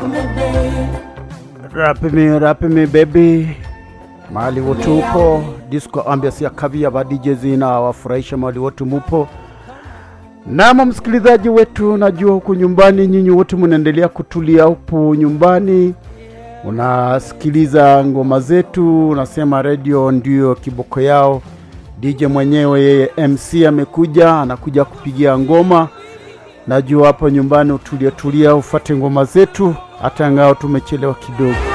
Rap me, rap me baby, mahali wote upo, disco ambiance ya kavia ba DJ zina wafurahisha mahali wote mupo. Nama msikilizaji wetu, najua huku nyumbani nyinyi wote mnaendelea kutulia huku nyumbani, unasikiliza ngoma zetu, unasema radio ndio kiboko yao. DJ mwenyewe yeye MC amekuja, anakuja kupigia ngoma. Najua hapo nyumbani utulia tulia, ufate ngoma zetu, hata ngao tumechelewa kidogo.